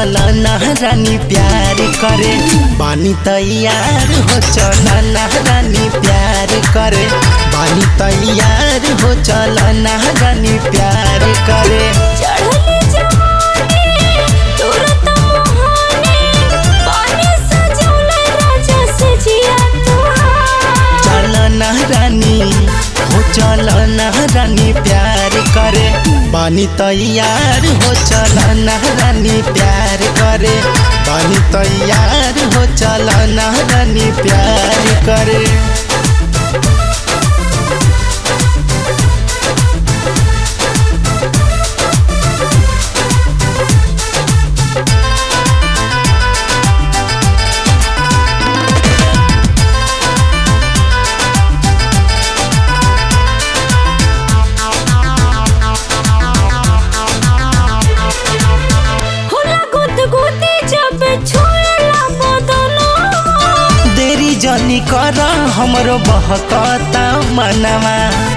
चल ना रानी प्यार करे बानी तैयार हो चल ना रानी प्यार करे बानी तैयार हो चल ना रानी प्यार करे चढ़ले जवानी तुरत मोहानी पानी सजौले राजा से जिया तुहार चल ना रानी हो चल ना रानी प्यार करे बानी तैयार हो चल ना रानी प्यार करे बानी तैयार हो चल ना रानी प्यार करे होला गुद गुदी जब छुएला बदनो देरी जनी कर हमरो बहकता मनवा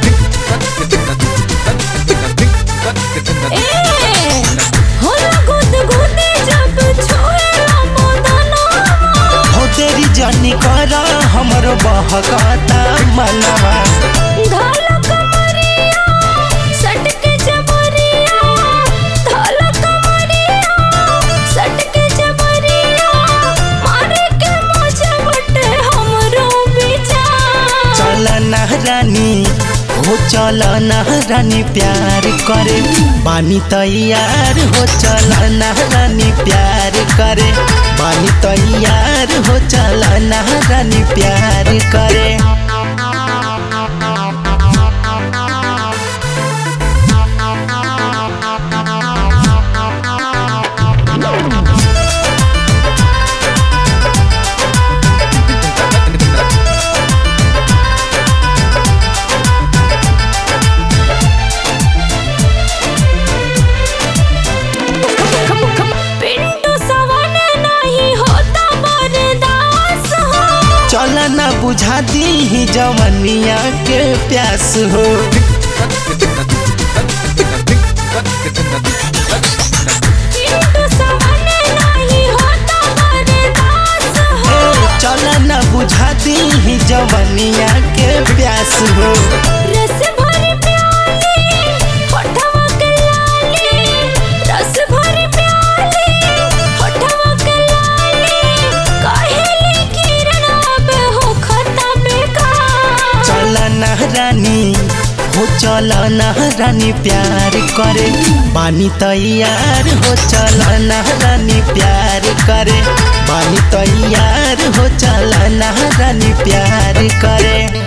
ए होला गुद गुदी जब छुएला बदनो हो देरी जनी कर हमरो बहकता मनवा धाल कमरिया सटके जबरिया धाल कमरिया सटके जबरिया मारे के मजा बटे हमरो विचार चल ना रानी हो चल ना रानी प्यार करे बानी तैयार हो चल ना रानी प्यार करे बानी तैयार हो चल ना रानी प्यार करे पिंटू सवन नहीं होता बर्दाश्त हो चल ना बुझा दी जवनिया के प्यास हो पिंटू सवन नहीं होता बर्दाश्त हो चल ना बुझा दी जवनिया के प्यास हो रस भरी प्याली होठवा के लाली रस भरी प्याली होठवा के लाली काहेली किरण अब हो खता बेकार चल ना रानी हो चल ना रानी प्यार करे बानी तैयार हो चल ना रानी प्यार करे बानी तैयार हो चल ना रानी प्यार करे